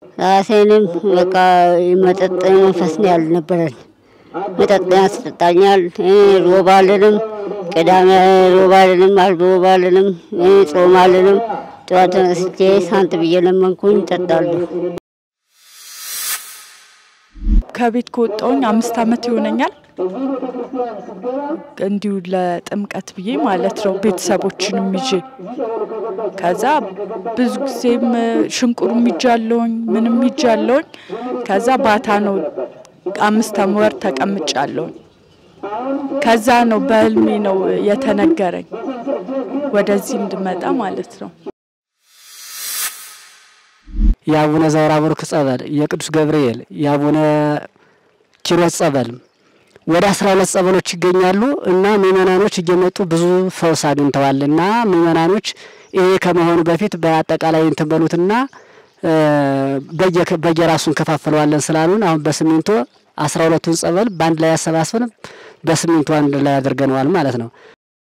ራሴንም በቃ መጠጥ መንፈስ ነው ያልነበረን። መጠጥ ያስጠጣኛል። ሮብ አልልም፣ ቅዳሜ ሮብ አልልም፣ አርብ ሮብ አልልም፣ ጾም አልልም። ጠዋት ተነስቼ ሳንት ብዬ ለመንኩኝ እጠጣለሁ። ከቤት ከወጣሁኝ አምስት ዓመት ይሆነኛል። እንዲሁ ለጥምቀት ብዬ ማለት ነው ቤተሰቦችንም ይዤ ከዛ ብዙ ጊዜም ሽንቁሩም ይጃለውኝ ምንም ይጃለውኝ። ከዛ ባታ ነው አምስት ወር ተቀምጫለሁኝ። ከዛ ነው በህልሜ ነው የተነገረኝ ወደዚህ እንድመጣ ማለት ነው። የአቡነ ዘወራ ቡሩክ ጸበል፣ የቅዱስ ገብርኤል፣ የአቡነ ኪሮስ ጸበል ወደ አስራ ሁለት ጸበሎች ይገኛሉ እና ምእመናኖች እየመጡ ብዙ ፈውስ አግኝተዋል። እና ምእመናኖች ይሄ ከመሆኑ በፊት በአጠቃላይ እንትን በሉትና በየራሱ እንከፋፍለዋለን ስላሉን አሁን በስሚንቶ አስራ ሁለቱን ጸበል በአንድ ላይ ያሰባስበን በስሚንቶ አንድ ላይ አድርገነዋል ማለት ነው።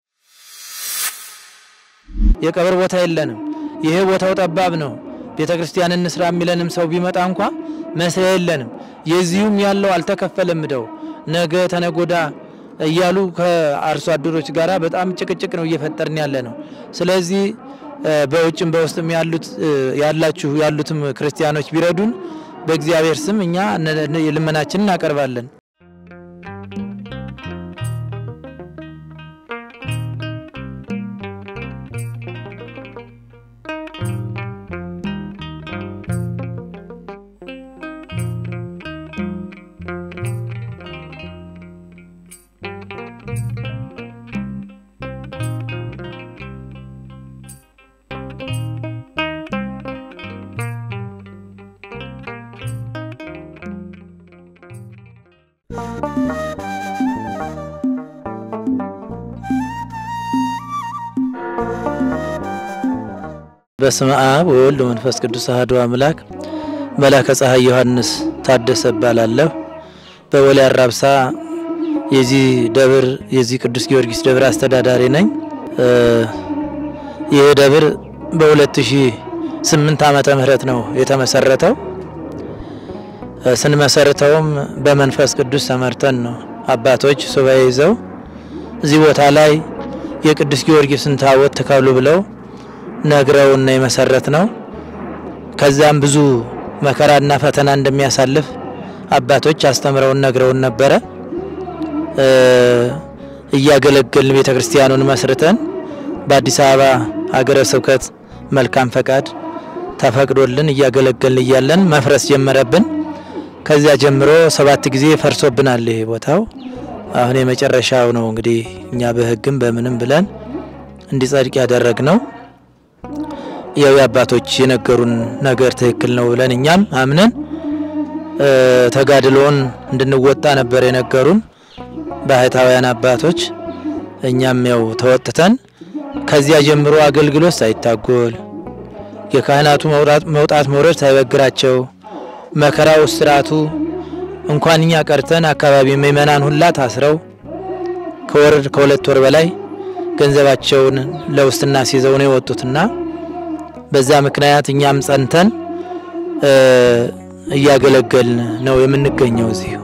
የቀብር ቦታ የለንም። ይሄ ቦታው ጠባብ ነው። ቤተ ክርስቲያን እንስራ የሚለንም ሰው ቢመጣ እንኳ መስሪያ የለንም። የዚሁም ያለው አልተከፈለም እደው ነገ ተነጎዳ እያሉ ከአርሶ አደሮች ጋራ በጣም ጭቅጭቅ ነው እየፈጠርን ያለ ነው። ስለዚህ በውጭም በውስጥም ያሉት ያላችሁ ያሉትም ክርስቲያኖች ቢረዱን በእግዚአብሔር ስም እኛ ልመናችንን እናቀርባለን። በስመ አብ ወወልድ ወመንፈስ ቅዱስ አሐዱ አምላክ። መላከ ፀሐይ ዮሐንስ ታደሰ እባላለሁ። በወሌ አራብሳ የዚህ ደብር የዚህ ቅዱስ ጊዮርጊስ ደብር አስተዳዳሪ ነኝ። ይህ ደብር በ2008 ዓመተ ምህረት ነው የተመሰረተው። ስንመሰርተውም በመንፈስ ቅዱስ ተመርተን ነው። አባቶች ሱባኤ ይዘው እዚህ ቦታ ላይ የቅዱስ ጊዮርጊስን ታቦት ትከሉ ብለው ነግረውን የመሰረት ነው። ከዛም ብዙ መከራና ፈተና እንደሚያሳልፍ አባቶች አስተምረውን ነግረውን ነበረ። እያገለገልን ቤተ ክርስቲያኑን መስርተን በአዲስ አበባ ሀገረ ስብከት መልካም ፈቃድ ተፈቅዶልን እያገለገልን እያለን መፍረስ ጀመረብን። ከዚያ ጀምሮ ሰባት ጊዜ ፈርሶብናል ይሄ ቦታው። አሁን የመጨረሻው ነው እንግዲህ እኛ በሕግም በምንም ብለን እንዲጸድቅ ያደረግ ነው። ያው የአባቶች የነገሩን ነገር ትክክል ነው ብለን እኛም አምነን ተጋድሎውን እንድንወጣ ነበር የነገሩን ባህታውያን አባቶች። እኛም ያው ተወጥተን ከዚያ ጀምሮ አገልግሎት ሳይታጎል የካህናቱ መውጣት መውረድ ሳይበግራቸው መከራው ስርዓቱ እንኳን እኛ ቀርተን አካባቢ ምእመናን ሁላ ታስረው ከወር ከሁለት ወር በላይ ገንዘባቸውን ለውስጥና ሲይዘው ነው የወጡትና በዛ ምክንያት እኛም ጸንተን እያገለገልን ነው የምንገኘው እዚሁ።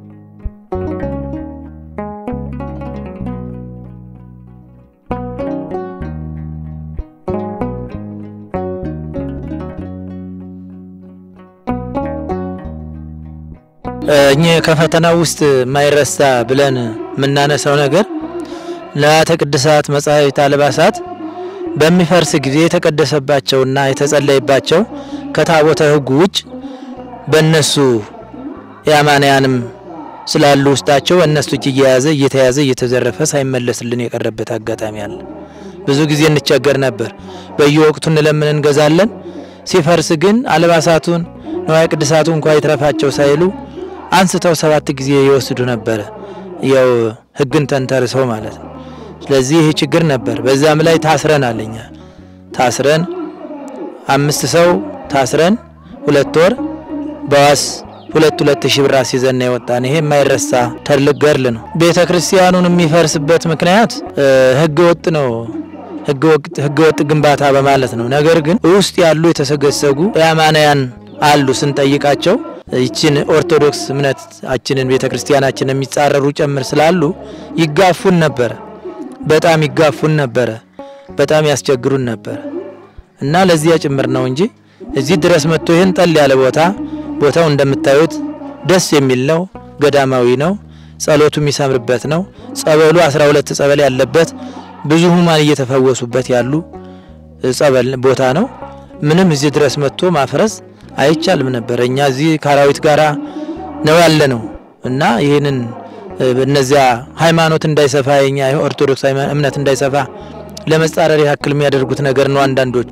እኚህ ከፈተናው ውስጥ የማይረሳ ብለን የምናነሳው ነገር ንዋያተ ቅድሳት መጻሕፍት አልባሳት በሚፈርስ ጊዜ የተቀደሰባቸውና የተጸለይባቸው ከታቦተ ሕጉ ውጭ በእነሱ የአማንያንም ስላሉ ውስጣቸው በእነሱ እጅ እየያዘ እየተያዘ እየተዘረፈ ሳይመለስልን የቀረበት አጋጣሚ አለ። ብዙ ጊዜ እንቸገር ነበር። በየወቅቱ እንለምን እንገዛለን። ሲፈርስ ግን አልባሳቱን ንዋየ ቅድሳቱ እንኳ ይትረፋቸው ሳይሉ አንስተው ሰባት ጊዜ ይወስዱ ነበረ። ያው ሕግን ተንተርሰው ማለት ነው። ስለዚህ ይህ ችግር ነበር። በዛም ላይ ታስረናል። እኛ ታስረን አምስት ሰው ታስረን ሁለት ወር በዋስ ሁለት ሁለት ሺህ ብር አስይዘን ነው የወጣን። ይሄ የማይረሳ ትልቅ ገድል ነው። ቤተ ክርስቲያኑን የሚፈርስበት ምክንያት ህገ ወጥ ነው። ህገ ወጥ ግንባታ በማለት ነው። ነገር ግን ውስጥ ያሉ የተሰገሰጉ የአማንያን አሉ ስንጠይቃቸው ይችን ኦርቶዶክስ እምነታችንን ቤተ ክርስቲያናችን የሚጻረሩ ጭምር ስላሉ ይጋፉን ነበረ። በጣም ይጋፉን ነበረ። በጣም ያስቸግሩን ነበረ እና ለዚያ ጭምር ነው እንጂ እዚህ ድረስ መጥቶ ይህን ጠል ያለ ቦታ ቦታው እንደምታዩት ደስ የሚል ነው። ገዳማዊ ነው። ጸሎቱ የሚሰምርበት ነው። ጸበሉ 12 ጸበል ያለበት ብዙ ህሙማን እየተፈወሱበት ያሉ ጸበል ቦታ ነው። ምንም እዚህ ድረስ መጥቶ ማፍረስ አይቻልም ነበር። እኛ እዚህ ከአራዊት ጋራ ነው ያለ ነው እና ይህንን እነዚያ ሃይማኖት እንዳይሰፋ የኛ ኦርቶዶክስ እምነት እንዳይሰፋ ለመጻረር ያክል የሚያደርጉት ነገር ነው አንዳንዶች።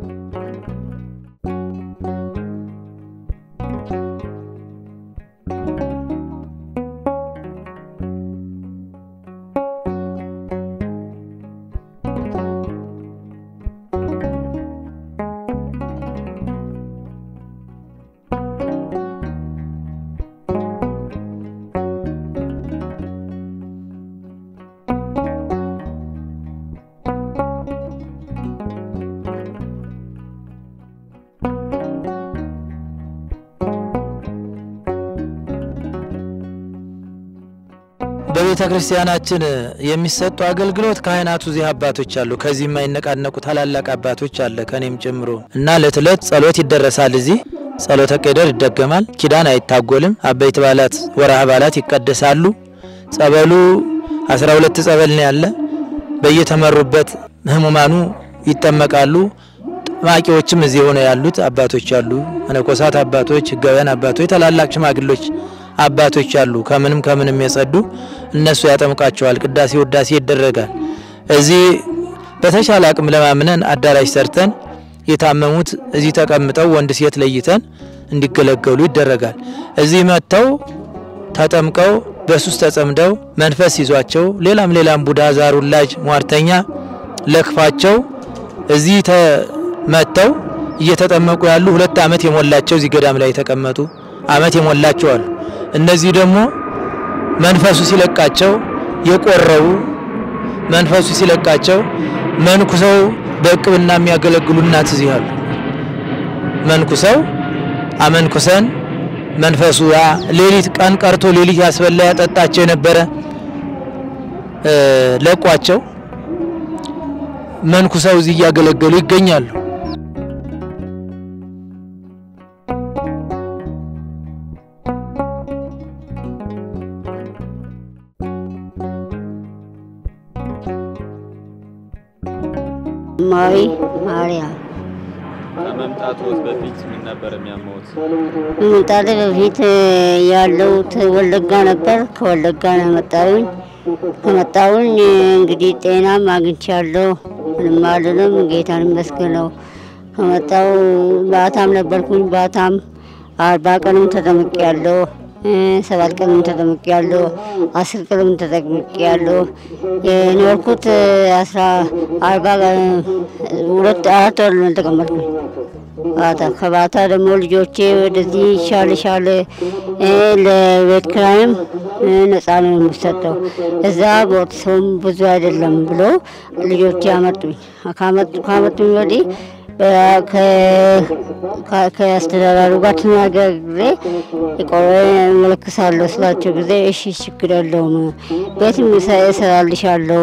በቤተ ክርስቲያናችን የሚሰጡ አገልግሎት ካህናቱ እዚህ አባቶች አሉ። ከዚህ የማይነቃነቁ ታላላቅ አባቶች አለ ከኔም ጨምሮ እና እለት እለት ጸሎት ይደረሳል። እዚህ ጸሎተ ቄደር ይደገማል። ኪዳን አይታጎልም። አበይት በዓላት፣ ወርሃ በዓላት ይቀደሳሉ። ጸበሉ አስራ ሁለት ጸበል ነው ያለ። በየተመሩበት ህሙማኑ ይጠመቃሉ። ጠማቂዎችም እዚህ ሆነው ያሉት አባቶች አሉ። መነኮሳት አባቶች፣ ህጋውያን አባቶች፣ ታላላቅ ሽማግሎች አባቶች አሉ። ከምንም ከምንም የጸዱ እነሱ ያጠምቃቸዋል። ቅዳሴ ውዳሴ ይደረጋል። እዚህ በተሻለ አቅም ለማምነን አዳራሽ ሰርተን የታመሙት እዚህ ተቀምጠው ወንድ ሴት ለይተን እንዲገለገሉ ይደረጋል። እዚህ መጥተው ተጠምቀው በሱስ ተጸምደው መንፈስ ይዟቸው ሌላም ሌላም ቡዳ፣ ዛር፣ ውላጅ፣ ሟርተኛ ለክፋቸው እዚህ ተመጥተው እየተጠመቁ ያሉ ሁለት ዓመት የሞላቸው እዚህ ገዳም ላይ የተቀመጡ ዓመት የሞላቸው አሉ። እነዚህ ደግሞ መንፈሱ ሲለቃቸው የቆረቡ መንፈሱ ሲለቃቸው መንኩሰው በእቅብና የሚያገለግሉ እናት እዚህ አሉ። መንኩሰው አመንኩሰን መንፈሱ ያ ሌሊት ቀን ቀርቶ ሌሊት ያስበላ ያጠጣቸው የነበረ ለቋቸው መንኩሰው እዚህ እያገለገሉ ይገኛሉ። ማዊ ማርያም ከመምጣቶት በፊት ምን ነበር የሚያመውት? ከመምጣቴ በፊት ያለሁት ወለጋ ነበር። ከወለጋ ነው የመጣሁኝ። ከመጣሁኝ እንግዲህ ጤናም አግኝቻለሁ። ምንም አልልም፣ ጌታን ይመስገነው። ከመጣሁ ባታም ነበርኩኝ። ባታም አርባ ቀንም ተጠምቄያለሁ። ሰባት ቀንም ተጠምቄያለሁ። አስር ቀንም ተጠምቄያለሁ። የኖርኩት አስራ አርባ ሁለት አራት ወር ነው የተቀመጥኩኝ። ባታ ከባታ ደግሞ ልጆቼ ወደዚህ ይሻልሻል ለቤት ኪራይም ነፃ ነው የሚሰጠው እዛ ቦርሰውም ብዙ አይደለም ብሎ ልጆቼ አመጡኝ። ካመጡኝ ወዲህ ከአስተዳዳሪ ጋር ተነጋግሬ ቆሬ እመለክሳለሁ ስላቸው ጊዜ እሺ ችግር የለውም ቤትም እሰራልሻለሁ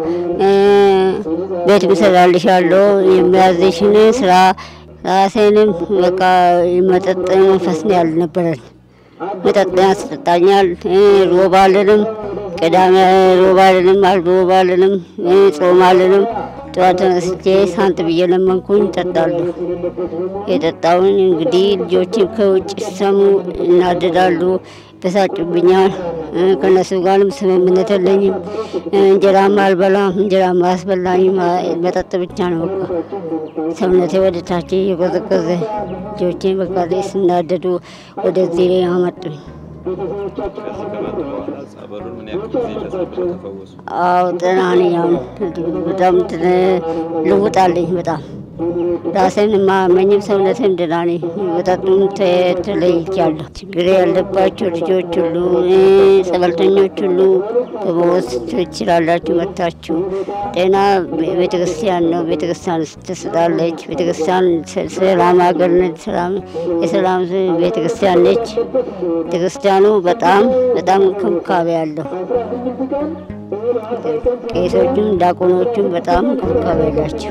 ቤትም እሰራልሻለሁ የሚያዝሽን ስራ ራሴንም በቃ መጠጥ መንፈስ ነው ያልነበረን መጠጥ ያስጠጣኛል። ሮብ አልልም፣ ቅዳሜ ሮብ አልልም፣ አርብ ሮብ አልልም፣ ጾም አልልም። ጠዋት ተነስቼ ሳንት ብዬ ለመንኩኝ ጠጣሉ። የጠጣውን እንግዲህ ልጆችም ከውጭ ሲሰሙ እናደዳሉ፣ በሳጩብኛል። ከነሱ ጋርም ስምምነት የለኝም። እንጀራም አልበላም፣ እንጀራም አያስበላኝም። መጠጥ ብቻ ነው በቃ ሰውነቴ ወደ ታች እየቆዘቆዘ ልጆቼን በቃ ስናደዱ ወደዚህ አመጡኝ። ከዚህ ከመጡ በኋላ ጸበሉን ምን ያክል ጊዜ ተጸብለው ተፈወሱ? አዎ ጤና ነኝ አሁን። በጣም እንትን ልውጥ አለኝ በጣም ራሴን ማመኝም ሰውነትን ደህና ነኝ። መጠጡም ተ- ተለይቻለሁ። ችግር ያለባቸው ልጆች ሁሉ እ፣ ጸበልተኞች ሁሉ በመወስድ ትችላላችሁ መታችሁ። ጤና ቤተ ክርስቲያን ነው። ቤተ ክርስቲያን ትስጣለች። ቤተ ክርስቲያን ሰ- ሰላም ሀገር ነች። ሰላም የሰላም ቤተ ክርስቲያን ነች። ቤተ ክርስቲያኑ በጣም በጣም እንክብካቤ አለው። ቄሶቹም ዲያቆኖቹም በጣም እንክብካቤ አላቸው።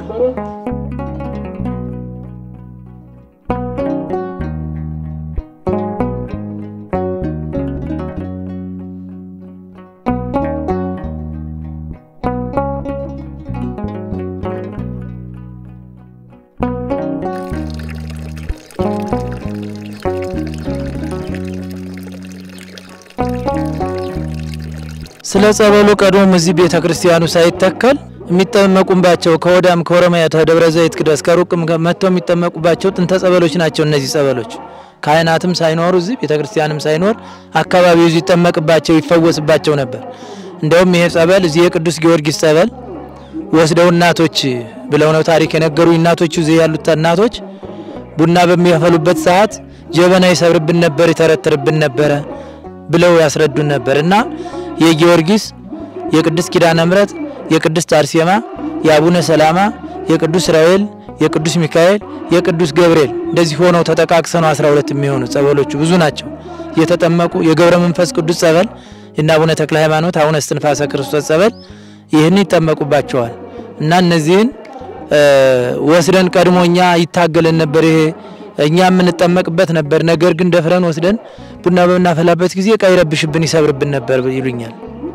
ስለ ጸበሉ ቀድሞም እዚህ ቤተ ክርስቲያኑ ሳይተከል የሚጠመቁባቸው ከወዳም ከኦሮሚያ ከደብረ ዘይት ድረስ ከሩቅም መጥተው የሚጠመቁባቸው ጥንተ ጸበሎች ናቸው። እነዚህ ጸበሎች ካህናትም ሳይኖሩ እዚህ ቤተ ክርስቲያንም ሳይኖር አካባቢው እዚህ ይጠመቅባቸው ይፈወስባቸው ነበር። እንደውም ይሄ ጸበል እዚህ የቅዱስ ጊዮርጊስ ጸበል ወስደው እናቶች ብለው ነው ታሪክ የነገሩ እናቶቹ እዚህ ያሉት እናቶች ቡና በሚያፈሉበት ሰዓት ጀበና ይሰብርብን ነበር፣ ይተረትርብን ነበረ ብለው ያስረዱን ነበር እና የጊዮርጊስ የቅድስት ኪዳነ ምሕረት የቅድስት አርሴማ የአቡነ ሰላማ የቅዱስ ራኤል የቅዱስ ሚካኤል የቅዱስ ገብርኤል እንደዚህ ሆነው ተጠቃቅሰ ነው 12 የሚሆኑ ጸበሎቹ ብዙ ናቸው። የተጠመቁ የገብረ መንፈስ ቅዱስ ጸበል የእነ አቡነ ተክለ ሃይማኖት አቡነ እስትንፋሰ ክርስቶስ ጸበል ይህን ይጠመቁባቸዋል እና እነዚህን እ፣ ወስደን ቀድሞ እኛ ይታገለን ነበር። ይሄ እኛ የምንጠመቅበት ነበር። ነገር ግን ደፍረን ወስደን ቡና በምናፈላበት ጊዜ እቃ ይረብሽብን፣ ይሰብርብን ነበር ይሉኛል።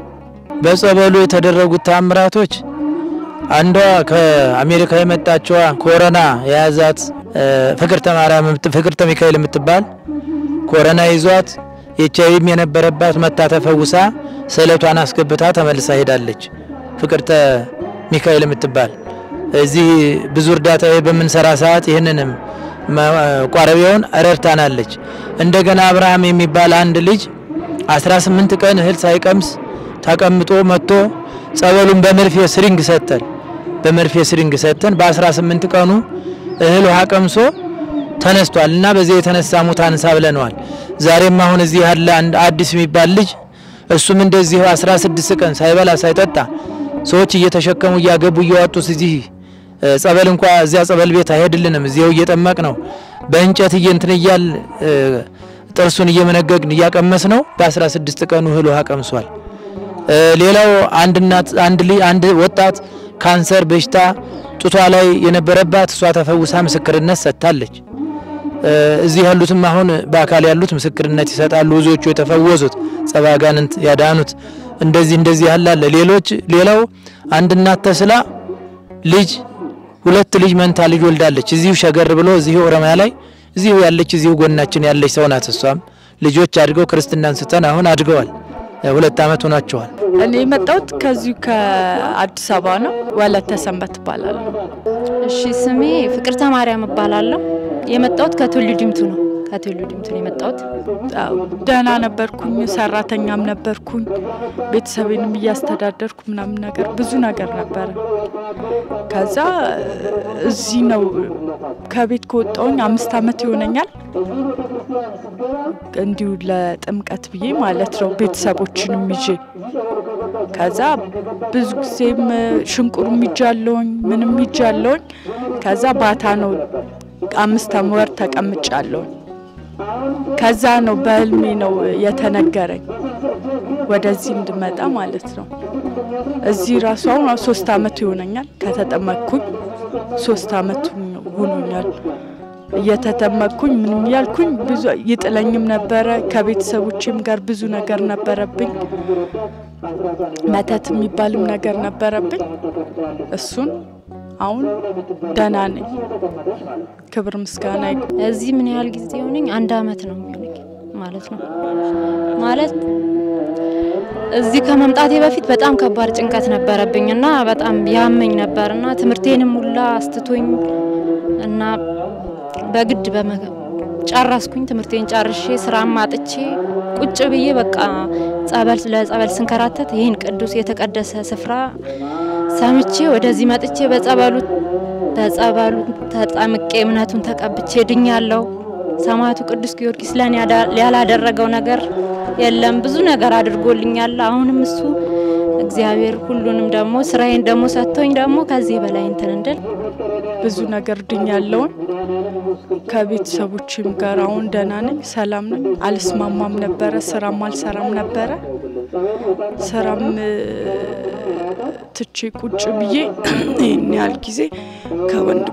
በጸበሉ የተደረጉት ታምራቶች አንዷ ከአሜሪካ የመጣችዋ ኮሮና የያዛት እ፣ ፍቅርተ ማርያም የምት- ፍቅርተ ሚካኤል የምትባል ኮሮና ይዟት ኤች አይቪም የነበረባት መታ ተፈውሳ ስዕለቷን አስገብታ ተመልሳ ሄዳለች። ፍቅርተ ሚካኤል የምትባል እዚህ ብዙ እርዳታ በምንሰራ ሰዓት ይህንንም ቋረቢያውን ረድታናለች። እንደገና አብርሃም የሚባል አንድ ልጅ 18 ቀን እህል ሳይቀምስ ተቀምጦ መጥቶ ጸበሉን በመርፌ ስሪንግ ሰጠን። በመርፌ ስሪንግ ሰጠን። በ18 ቀኑ እህል ውሃ ቀምሶ ተነስቷል እና በዚህ የተነሳ ሙት አንሳ ብለነዋል። ዛሬም አሁን እዚህ ያለ አንድ አዲስ የሚባል ልጅ እሱም እንደዚህ 16 ቀን ሳይበላ ሳይጠጣ ሰዎች እየተሸከሙ እያገቡ እያወጡት እዚህ እ፣ ጸበል እንኳ እዚያ ጸበል ቤት አይሄድልንም። እዚያው እየጠመቅ ነው በእንጨት እየንትን እያል እ፣ ጥርሱን እየመነገግን እያቀመስ ነው። በ16 ቀኑ እህል ውሃ ቀምሷል። እ፣ ሌላው አንድ እናት አንድ ልጅ አንድ ወጣት ካንሰር በሽታ ጡቷ ላይ የነበረባት እሷ ተፈውሳ ምስክርነት ሰጥታለች። እ፣ እዚህ ያሉትም አሁን በአካል ያሉት ምስክርነት ይሰጣሉ። ብዙዎቹ የተፈወሱት ጸባጋንንት ያዳኑት እንደዚህ እንደዚህ ያላለ ሌሎች ሌላው አንድ እናት ተስላ ልጅ ሁለት ልጅ መንታ ልጅ ወልዳለች። እዚሁ ሸገር ብሎ እዚሁ ኦሮሚያ ላይ እዚሁ ያለች እዚሁ ጎናችን ያለች ሰው ናት። እሷም ልጆች አድገው ክርስትናን ስተን አሁን አድገዋል። ሁለት ዓመት ሆኗቸዋል። እኔ የመጣሁት ከዚሁ ከአዲስ አበባ ነው። ወለተ ሰንበት እባላለሁ። እሺ ስሜ ፍቅርተ ማርያም እባላለሁ። የመጣሁት ከቱሉ ዲምቱ ነው። ከቱሉ ዲምቱ ነው የመጣሁት። አዎ፣ ደህና ነበርኩኝ፣ ሰራተኛም ነበርኩኝ፣ ቤተሰቤንም እያስተዳደርኩ ምናምን ነገር ብዙ ነገር ነበረ። ከዛ እዚህ ነው ከቤት ከወጣሁኝ አምስት ዓመት ይሆነኛል። እንዲሁ ለጥምቀት ብዬ ማለት ነው ቤተሰቦችንም ይዤ ከዛ ብዙ ጊዜም ሽንቁሩም ይጃለውኝ ምንም ይጃለውኝ። ከዛ ባታ ነው አምስት ወር ተቀምጫለሁኝ። ከዛ ነው በህልሜ ነው የተነገረኝ ወደዚህ እንድመጣ ማለት ነው። እዚህ ራሱ አሁን ሶስት አመት ይሆነኛል ከተጠመቅኩኝ፣ ሶስት አመት ሆኖኛል እየተጠመቅኩኝ ምንም ያልኩኝ ብዙ ይጥለኝም ነበረ። ከቤተሰቦቼም ጋር ብዙ ነገር ነበረብኝ። መተት የሚባልም ነገር ነበረብኝ። እሱን አሁን ደህና ነኝ። ክብር ምስጋና ይግባው። እዚህ ምን ያህል ጊዜ ሆነኝ? አንድ አመት ነው የሚሆነኝ ማለት ነው። ማለት እዚህ ከመምጣቴ በፊት በጣም ከባድ ጭንቀት ነበረብኝ እና በጣም ያመኝ ነበር እና ትምህርቴንም ሁላ አስትቶኝ እና በግድ በመ- ጨረስኩኝ። ትምህርቴን ጨርሼ ስራም አጥቼ ቁጭ ብዬ በቃ ጸበል ለጸበል ስንከራተት ይህን ቅዱስ የተቀደሰ ስፍራ ሰምቼ ወደዚህ መጥቼ በጸበሉ በጸበሉ ተጠምቄ እምነቱን ተቀብቼ ድኛለሁ። ሰማዕቱ ቅዱስ ጊዮርጊስ ለእኔ ያዳ- ያላደረገው ነገር የለም። ብዙ ነገር አድርጎልኛል። አሁንም እሱ እግዚአብሔር ሁሉንም ደግሞ ስራዬን ደግሞ ሰጥቶኝ ደግሞ ከዚህ በላይ እንትን እንድል ብዙ ነገር ድኛለውን ከቤተሰቦችም ጋር አሁን ደህና ነኝ፣ ሰላም ነኝ። አልስማማም ነበረ፣ ስራም አልሰራም ነበረ። ስራም እ፣ ትቼ ቁጭ ብዬ ይህን ያህል ጊዜ ከወንድሙ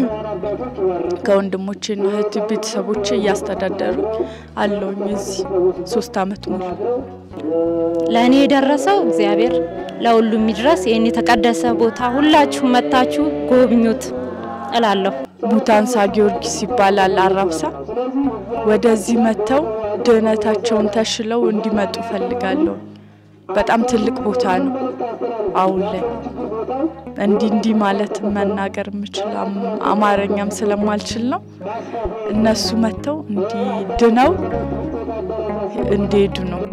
ከወንድሞቼና እህት ቤተሰቦቼ እያስተዳደሩ አለውኝ እዚህ ሶስት አመት ሙሉ ለእኔ የደረሰው እግዚአብሔር ለሁሉም ይድረስ። ይህን የተቀደሰ ቦታ ሁላችሁ መታችሁ ጎብኙት እላለሁ። ሙታንሳ ጊዮርጊስ ይባላል አራብሳ። ወደዚህ መጥተው ድህነታቸውን ተሽለው እንዲመጡ ፈልጋለሁ። በጣም ትልቅ ቦታ ነው። አሁን ላይ እንዲህ እንዲህ ማለት መናገር የምችል አም- አማርኛም ስለማልችል ነው። እነሱ መጥተው እንዲህ ድነው እንዲሄዱ ነው።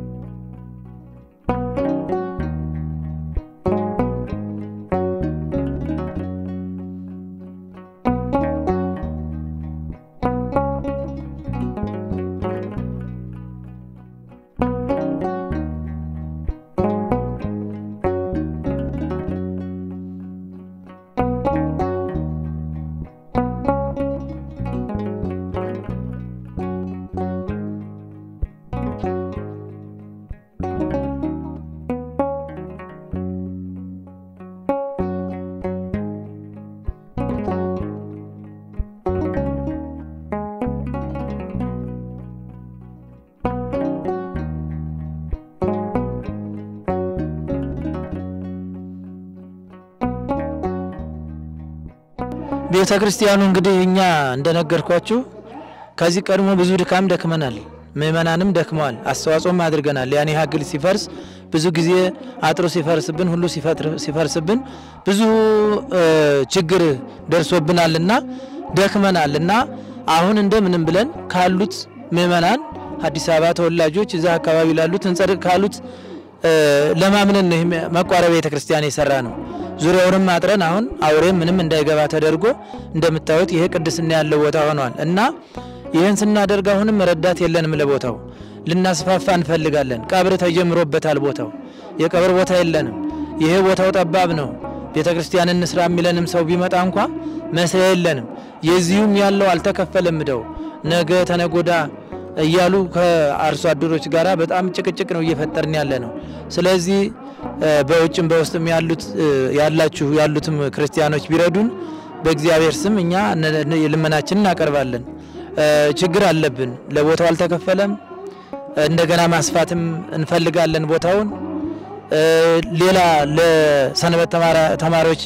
ቤተ ክርስቲያኑ እንግዲህ እኛ እንደነገርኳችሁ ከዚህ ቀድሞ ብዙ ድካም ደክመናል። ምእመናንም ደክመዋል፣ አስተዋጽኦም አድርገናል። ያኔ ሀግል ሲፈርስ ብዙ ጊዜ አጥሩ ሲፈርስብን ሁሉ ሲፈትር- ሲፈርስብን ብዙ እ፣ ችግር ደርሶብናልና ደክመናል እና አሁን እንደምንም ብለን ካሉት ምእመናን አዲስ አበባ ተወላጆች እዛ አካባቢ ላሉት እንጸድቅ ካሉት እ፣ ለማምነን ነው ይህ መቋረቢያ ቤተ ክርስቲያን የሰራ ነው። ዙሪያውንም አጥረን አሁን አውሬም ምንም እንዳይገባ ተደርጎ እንደምታዩት ይሄ ቅድስና ያለው ቦታ ሆኗል እና ይህን ስናደርግ አሁንም ረዳት የለንም ለቦታው ልናስፋፋ እንፈልጋለን። ቀብር ተጀምሮበታል ቦታው የቀብር ቦታ የለንም። ይሄ ቦታው ጠባብ ነው። ቤተ ክርስቲያን እንስራ የሚለንም ሰው ቢመጣ እንኳ መስሪያ የለንም። የዚሁም ያለው አልተከፈለም እደው ነገ ተነጎዳ እያሉ ከአርሶ አደሮች ጋራ በጣም ጭቅጭቅ ነው እየፈጠርን ያለ ነው። ስለዚህ እ፣ በውጭም በውስጥም ያሉት እ፣ ያላችሁ ያሉትም ክርስቲያኖች ቢረዱን በእግዚአብሔር ስም እኛ ነ- ነ- ልመናችንን እናቀርባለን። እ፣ ችግር አለብን። ለቦታው አልተከፈለም። እንደገና ማስፋትም እንፈልጋለን ቦታውን። እ፣ ሌላ ለሰንበት ተማራ- ተማሪዎች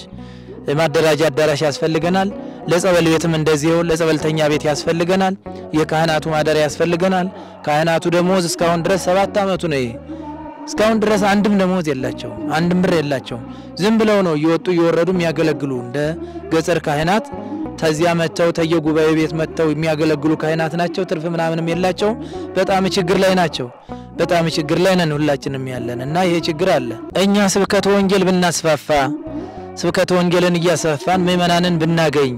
ማደራጃ አዳራሽ ያስፈልገናል። ለጸበል ቤትም እንደዚሁ ለጸበልተኛ ቤት ያስፈልገናል። የካህናቱ ማደሪያ ያስፈልገናል። ካህናቱ ደሞዝ እስካሁን ድረስ ሰባት አመቱ ነው ይሄ እስካሁን ድረስ አንድም ደሞዝ የላቸው፣ አንድም ብር የላቸው። ዝም ብለው ነው እየወጡ እየወረዱ የሚያገለግሉ እንደ ገጸር ካህናት ተዚያ መጥተው ተየጉባኤ ቤት መጥተው የሚያገለግሉ ካህናት ናቸው። ትርፍ ምናምንም የላቸው። በጣም ችግር ላይ ናቸው። በጣም ችግር ላይ ነን ሁላችንም ያለን እና ይሄ ችግር አለ። እኛ ስብከተ ወንጌል ብናስፋፋ ስብከተ ወንጌልን እያሰፋን ምእመናንን ብናገኝ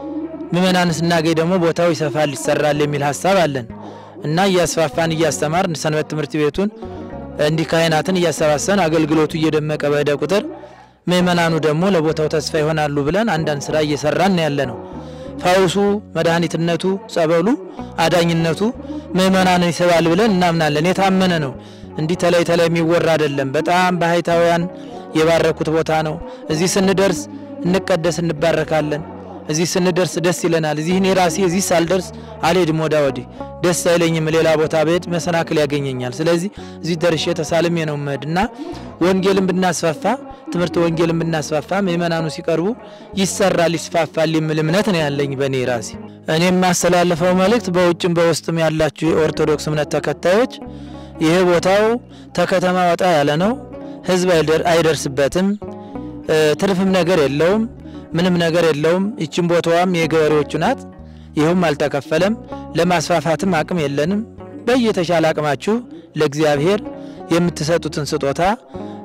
ምእመናን ስናገኝ ደግሞ ቦታው ይሰፋል ይሰራል የሚል ሀሳብ አለን እና እያስፋፋን እያስተማርን ሰንበት ትምህርት ቤቱን እንዲህ ካህናትን እያሰባሰብን አገልግሎቱ እየደመቀ በሄደ ቁጥር ምእመናኑ ደግሞ ለቦታው ተስፋ ይሆናሉ ብለን አንዳንድ ስራ እየሰራን ያለ ነው። ፈውሱ፣ መድኃኒትነቱ፣ ጸበሉ፣ አዳኝነቱ ምእመናንን ይስባል ብለን እናምናለን። የታመነ ነው። እንዲህ ተለይ ተለይ የሚወራ አይደለም። በጣም ባህታውያን የባረኩት ቦታ ነው። እዚህ ስንደርስ እንቀደስ እንባረካለን። እዚህ ስንደርስ ደስ ይለናል። እዚህ እኔ ራሴ እዚህ ሳልደርስ አልሄድም ወዳ ወዲህ ደስ አይለኝም። ሌላ ቦታ ብሄድ መሰናክል ያገኘኛል። ስለዚህ እዚህ ደርሼ ተሳልሜ ነው መሄድ እና ወንጌልን ብናስፋፋ ትምህርት ወንጌልን ብናስፋፋ ምእመናኑ ሲቀርቡ ይሰራል፣ ይስፋፋል የሚል እምነት ነው ያለኝ በእኔ ራሴ። እኔ የማስተላልፈው መልእክት በውጭም በውስጥም ያላችሁ የኦርቶዶክስ እምነት ተከታዮች ይሄ ቦታው ተከተማ ወጣ ያለ ነው። ህዝብ አይደር- አይደርስበትም። እ፣ ትርፍም ነገር የለውም። ምንም ነገር የለውም። ይችን ቦታዋም የገበሬዎቹ ናት። ይኸውም አልተከፈለም። ለማስፋፋትም አቅም የለንም። በየተሻለ አቅማችሁ ለእግዚአብሔር የምትሰጡትን ስጦታ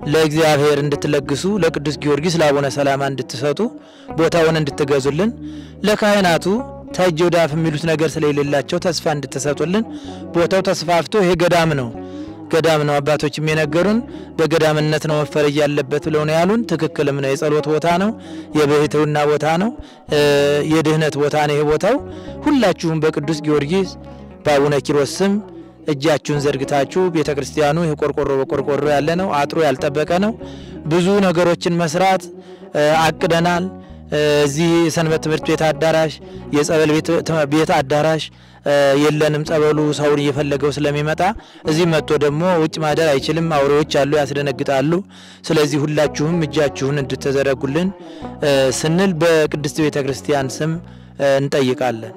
ለእግዚአብሔር እንድትለግሱ ለቅዱስ ጊዮርጊስ ለአቡነ ሰላማ እንድትሰጡ ቦታውን እንድትገዙልን ለካህናቱ ተእጅ ወዳፍ የሚሉት ነገር ስለሌላቸው ተስፋ እንድትሰጡልን ቦታው ተስፋፍቶ ይሄ ገዳም ነው ገዳም ነው። አባቶችም የነገሩን በገዳምነት ነው መፈረጅ ያለበት ብለው ነው ያሉን። ትክክልም ነው። የጸሎት ቦታ ነው። የብሕትውና ቦታ ነው። የድህነት ቦታ ነው። ይሄ ቦታው ሁላችሁም በቅዱስ ጊዮርጊስ በአቡነ ኪሮስ ስም እጃችሁን ዘርግታችሁ ቤተ ክርስቲያኑ ይህ ቆርቆሮ በቆርቆሮ ያለ ነው። አጥሩ ያልጠበቀ ነው። ብዙ ነገሮችን መስራት አቅደናል። እዚህ የሰንበት ትምህርት ቤት አዳራሽ፣ የጸበል ቤት አዳራሽ የለንም። ጸበሉ ሰውን እየፈለገው ስለሚመጣ እዚህ መጥቶ ደግሞ ውጭ ማደር አይችልም። አውሬዎች አሉ፣ ያስደነግጣሉ። ስለዚህ ሁላችሁም እጃችሁን እንድትዘረጉልን ስንል በቅድስት ቤተ ክርስቲያን ስም እንጠይቃለን።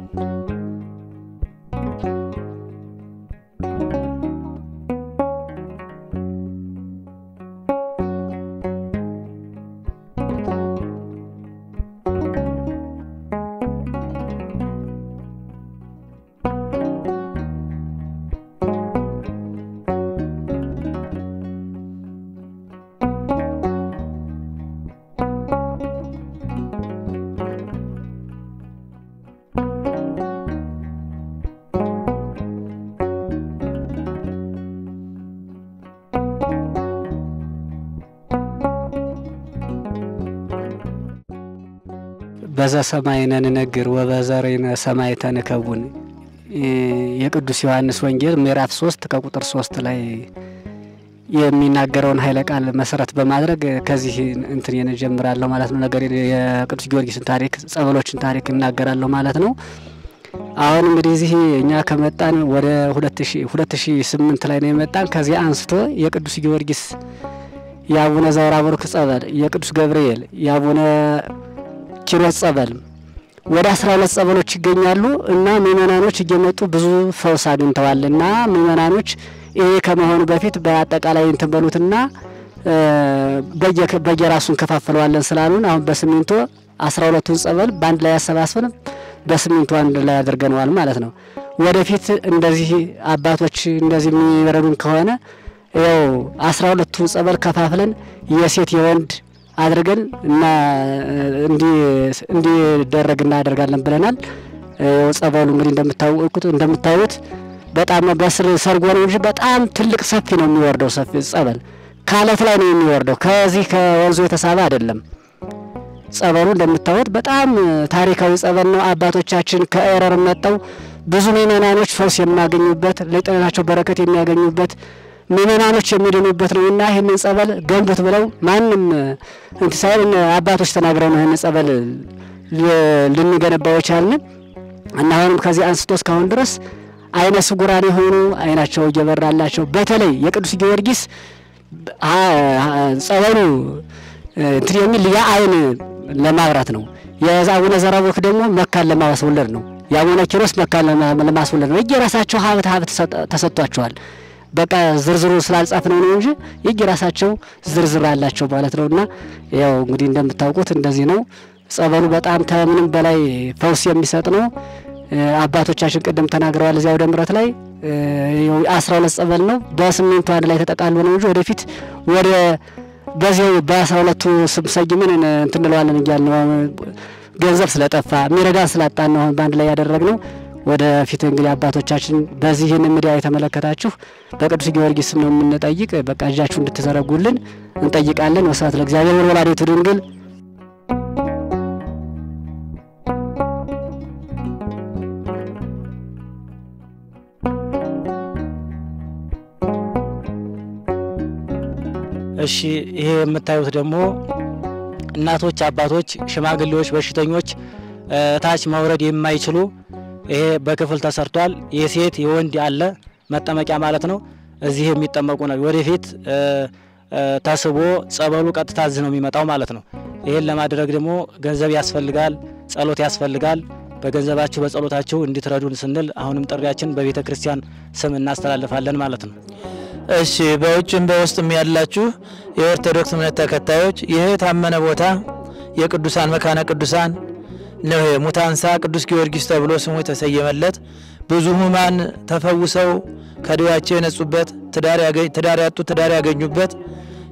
በዘ ሰማይነ ንነግር ወበዘሬነ ሰማይ ተንከቡን የቅዱስ ዮሐንስ ወንጌል ምዕራፍ ሶስት ከቁጥር ሶስት ላይ የሚናገረውን ኃይለ ቃል መሰረት በማድረግ ከዚህ እንትን የንጀምራለሁ ማለት ነው። ነገር የቅዱስ ጊዮርጊስን ታሪክ ጸበሎችን ታሪክ እናገራለሁ ማለት ነው። አሁን እንግዲህ እዚህ እኛ ከመጣን ወደ ሁለት ሺ ስምንት ላይ ነው የመጣን። ከዚህ አንስቶ የቅዱስ ጊዮርጊስ የአቡነ ዘወራቡሩክ ጸበል፣ የቅዱስ ገብርኤል፣ የአቡነ ኪሮስ ጸበል ወደ አስራ ሁለት ጸበሎች ይገኛሉ እና ምእመናኖች እየመጡ ብዙ ፈውስ አግኝተዋል። እና ምእመናኖች ይሄ ከመሆኑ በፊት በአጠቃላይ እንትን በሉትና በየራሱ እንከፋፍለዋለን ስላሉን አሁን በስሚንቶ አስራ ሁለቱን ጸበል በአንድ ላይ ያሰባስበን በስሚንቶ አንድ ላይ አድርገነዋል ማለት ነው። ወደፊት እንደዚህ አባቶች እንደዚህ የሚረዱን ከሆነ ያው አስራ ሁለቱን ጸበል ከፋፍለን የሴት የወንድ አድርገን እና እንዲደረግ እናደርጋለን ብለናል። ጸበሉ እንግዲህ እንደምታውቁት እንደምታዩት በጣም በስር ሰርጎ ነው እንጂ በጣም ትልቅ ሰፊ ነው የሚወርደው። ሰፊ ጸበል ከአለት ላይ ነው የሚወርደው። ከዚህ ከወንዙ የተሳበ አይደለም። ጸበሉ እንደምታዩት በጣም ታሪካዊ ጸበል ነው። አባቶቻችን ከኤረር መጠው ብዙ ምእመናኖች ፈውስ የሚያገኙበት ለጤናቸው በረከት የሚያገኙበት ምእመናኖች የሚድኑበት ነው እና ይህንን ጸበል ገንቡት ብለው ማንም እንትን ሳይል አባቶች ተናግረው ነው ይህንን ጸበል ልንገነባው የቻልን እና አሁንም ከዚህ አንስቶ እስካሁን ድረስ አይነ ስጉራን የሆኑ አይናቸው እየበራላቸው በተለይ የቅዱስ ጊዮርጊስ ጸበሉ እንትን የሚል የአይን ለማብራት ነው። የአቡነ ዘራቡሩክ ደግሞ መካን ለማስወለድ ነው። የአቡነ ኪሮስ መካን ለማስወለድ ነው። የየራሳቸው ሀብት ሀብት ተሰጥቷቸዋል። በቃ ዝርዝሩ ስላልጻፍ ነው ነው እንጂ የየራሳቸው ዝርዝር አላቸው ማለት ነው። እና ያው እንግዲህ እንደምታውቁት እንደዚህ ነው። ጸበሉ በጣም ከምንም በላይ ፈውስ የሚሰጥ ነው። አባቶቻችን ቅድም ተናግረዋል። እዚያ ወደ ምረት ላይ አስራ ሁለት ጸበል ነው በስምንቱ አንድ ላይ ተጠቃሎ ነው እንጂ ወደፊት ወደ በዚያው በአስራ ሁለቱ ስም ሰይምን እንትን እንለዋለን እያልን ነው። ገንዘብ ስለጠፋ የሚረዳን ስላጣን ነው አሁን በአንድ ላይ ያደረግነው። ወደፊት እንግዲህ አባቶቻችን በዚህ ይህን ሚዲያ የተመለከታችሁ በቅዱስ ጊዮርጊስ ስም ነው የምንጠይቅ። በቃ እጃችሁ እንድትዘረጉልን እንጠይቃለን። ወስብሐት ለእግዚአብሔር ወለወላዲቱ ድንግል እሺ ይሄ የምታዩት ደግሞ እናቶች፣ አባቶች፣ ሽማግሌዎች፣ በሽተኞች ታች መውረድ የማይችሉ ይሄ በክፍል ተሰርቷል። የሴት የወንድ አለ መጠመቂያ ማለት ነው። እዚህ የሚጠመቁ ነው። ወደፊት ተስቦ ጸበሉ ቀጥታ እዚህ ነው የሚመጣው ማለት ነው። ይሄን ለማድረግ ደግሞ ገንዘብ ያስፈልጋል፣ ጸሎት ያስፈልጋል። በገንዘባችሁ በጸሎታችሁ እንድትረዱን ስንል አሁንም ጥሪያችን በቤተ ክርስቲያን ስም እናስተላልፋለን ማለት ነው። እሺ በውጭም በውስጥም ያላችሁ የኦርቶዶክስ እምነት ተከታዮች ይህ የታመነ ቦታ የቅዱሳን መካነ ቅዱሳን ነው። ሙታንሳ ቅዱስ ጊዮርጊስ ተብሎ ስሙ የተሰየመለት ብዙ ሕሙማን ተፈውሰው ከደዌያቸው የነጹበት፣ ትዳር ያጡ ትዳር ያገኙበት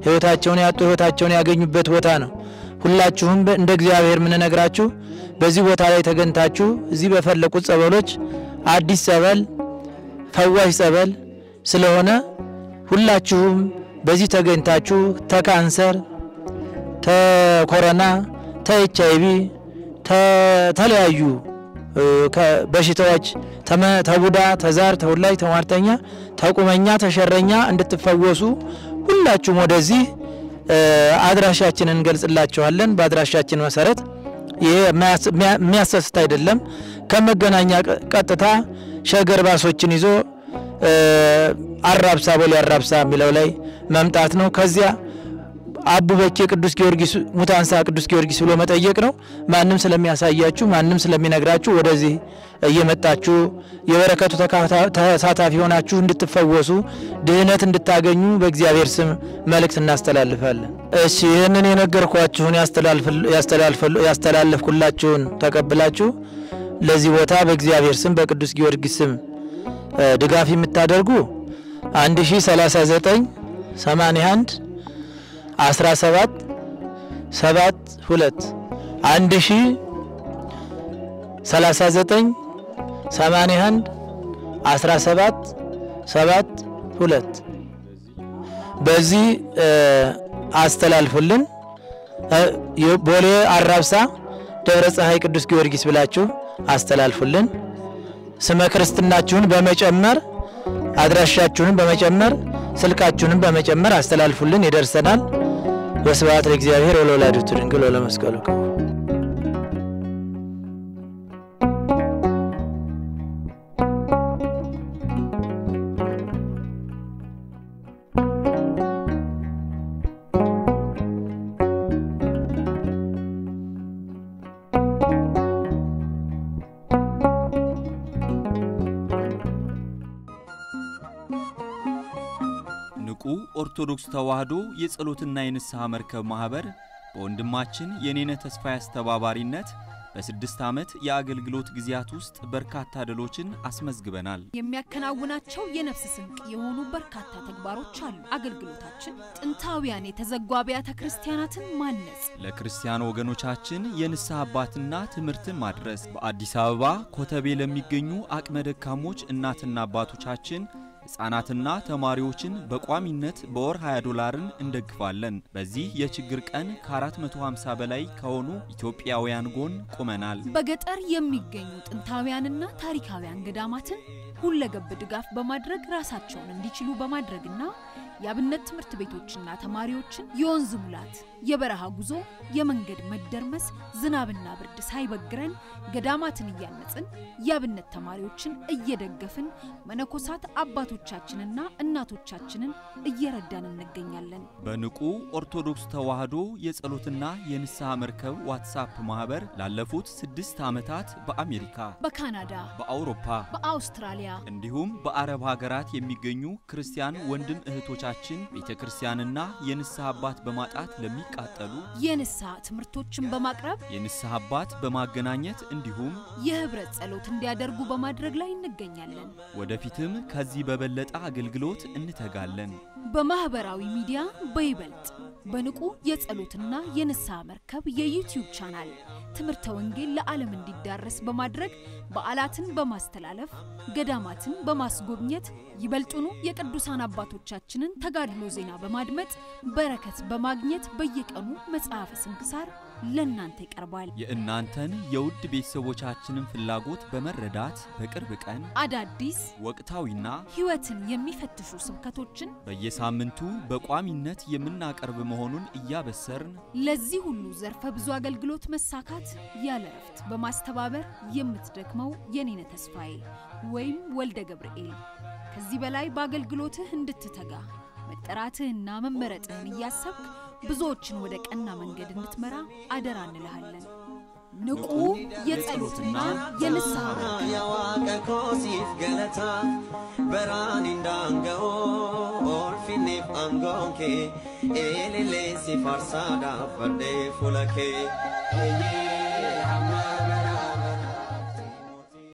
ሕይወታቸውን ያጡ ሕይወታቸውን ያገኙበት ቦታ ነው። ሁላችሁም በ- እንደ እግዚአብሔር የምንነግራችሁ በዚህ ቦታ ላይ ተገኝታችሁ እዚህ በፈለቁት ጸበሎች አዲስ ጸበል፣ ፈዋሽ ጸበል ስለሆነ ሁላችሁም በዚህ ተገኝታችሁ ተካንሰር፣ ተኮረና፣ ተኤች አይቪ፣ ተለያዩ ከ- በሽታዎች ተመ- ተቡዳ፣ ተዛር፣ ተውላጅ፣ ተሟርተኛ፣ ተቁመኛ፣ ተሸረኛ እንድትፈወሱ ሁላችሁም ወደዚህ እ፣ አድራሻችንን እንገልጽላችኋለን። በአድራሻችን መሰረት ይሄ የማያስ- የሚያ- የሚያሰስት አይደለም። ከመገናኛ ቀ- ቀጥታ ሸገር ባሶችን ይዞ እ፣ አራብሳ ቦሌ አራብሳ የሚለው ላይ መምጣት ነው። ከዚያ አቡ በኬ ቅዱስ ጊዮርጊስ ሙታንሳ ቅዱስ ጊዮርጊስ ብሎ መጠየቅ ነው። ማንም ስለሚያሳያችሁ ማንም ስለሚነግራችሁ ወደዚህ እየመጣችሁ የበረከቱ ተካፋ- ተሳታፊ ሆናችሁ እንድትፈወሱ ድህነት እንድታገኙ በእግዚአብሔር ስም መልእክት እናስተላልፋለን። እሺ ይህንን የነገርኳችሁን ያስተላልፍል- ያስተላልፍል- ያስተላለፍኩላችሁን ተቀብላችሁ ለዚህ ቦታ በእግዚአብሔር ስም በቅዱስ ጊዮርጊስ ስም እ፣ ድጋፍ የምታደርጉ 1039 81 17 7 2 አንድ ሺ 39 81 17 7 2 በዚህ እ፣ አስተላልፉልን። እ፣ ቦሌ አራብሳ ደብረ ፀሐይ ቅዱስ ጊዮርጊስ ብላችሁ አስተላልፉልን። ስመ ክርስትናችሁን በመጨመር አድራሻችሁንም በመጨመር ስልካችሁንም በመጨመር አስተላልፉልን፣ ይደርሰናል። ወስብሐት ለእግዚአብሔር ወለወላዲቱ ድንግል ወለመስቀሉ ክቡር። ንቁ ኦርቶዶክስ ተዋሕዶ የጸሎትና የንስሐ መርከብ ማኅበር በወንድማችን የኔነ ተስፋዬ አስተባባሪነት በስድስት ዓመት የአገልግሎት ጊዜያት ውስጥ በርካታ ድሎችን አስመዝግበናል። የሚያከናውናቸው የነፍስ ስንቅ የሆኑ በርካታ ተግባሮች አሉ። አገልግሎታችን ጥንታውያን የተዘጉ አብያተ ክርስቲያናትን ማነጽ፣ ለክርስቲያን ወገኖቻችን የንስሐ አባትና ትምህርትን ማድረስ፣ በአዲስ አበባ ኮተቤ ለሚገኙ አቅመ ደካሞች እናትና አባቶቻችን ሕፃናትና ተማሪዎችን በቋሚነት በወር 20 ዶላርን እንደግፋለን። በዚህ የችግር ቀን ከ450 በላይ ከሆኑ ኢትዮጵያውያን ጎን ቆመናል። በገጠር የሚገኙ ጥንታውያንና ታሪካውያን ገዳማትን ሁለገብ ድጋፍ በማድረግ ራሳቸውን እንዲችሉ በማድረግና የአብነት ትምህርት ቤቶችና ተማሪዎችን የወንዝ ሙላት፣ የበረሃ ጉዞ፣ የመንገድ መደርመስ፣ ዝናብና ብርድ ሳይበግረን ገዳማትን እያነጽን የአብነት ተማሪዎችን እየደገፍን መነኮሳት አባቶቻችንና እናቶቻችንን እየረዳን እንገኛለን። በንቁ ኦርቶዶክስ ተዋሕዶ የጸሎትና የንስሐ መርከብ ዋትሳፕ ማኅበር ላለፉት ስድስት ዓመታት በአሜሪካ፣ በካናዳ፣ በአውሮፓ፣ በአውስትራሊያ እንዲሁም በአረብ ሀገራት የሚገኙ ክርስቲያን ወንድም እህቶቻችን ቤተ ክርስቲያንና የንስሐ አባት በማጣት ለሚቃጠሉ የንስሐ ትምህርቶችን በማቅረብ የንስሐ አባት በማገናኘት እንዲሁም የህብረት ጸሎት እንዲያደርጉ በማድረግ ላይ እንገኛለን። ወደፊትም ከዚህ በበለጠ አገልግሎት እንተጋለን። በማህበራዊ ሚዲያ በይበልጥ በንቁ የጸሎትና የንስሐ መርከብ የዩቲዩብ ቻናል ትምህርተ ወንጌል ለዓለም እንዲዳረስ በማድረግ በዓላትን በማስተላለፍ ገዳማትን በማስጎብኘት ይበልጡኑ የቅዱሳን አባቶቻችንን ተጋድሎ ዜና በማድመጥ በረከት በማግኘት በየቀኑ መጽሐፈ ስንክሳር ለእናንተ ይቀርባል። የእናንተን የውድ ቤተሰቦቻችንን ፍላጎት በመረዳት በቅርብ ቀን አዳዲስ ወቅታዊና ሕይወትን የሚፈትሹ ስብከቶችን በየሳምንቱ በቋሚነት የምናቀርብ መሆኑን እያበሰርን ለዚህ ሁሉ ዘርፈ ብዙ አገልግሎት መሳካት ያለ እረፍት በማስተባበር የምትደክመው የኔነ ተስፋዬ ወይም ወልደ ገብርኤል ከዚህ በላይ በአገልግሎትህ እንድትተጋ መጠራትህና መመረጥህን እያሰብክ ብዙዎችን ወደ ቀና መንገድ እንድትመራ አደራ እንልሃለን። ንቁ የጸሎትና የንስሐ መርከብ Waaqa koosiif galata baraan indaanga'oo oolfinniif aangoon kee eelillee si farsaadhaaf fardee fuula kee.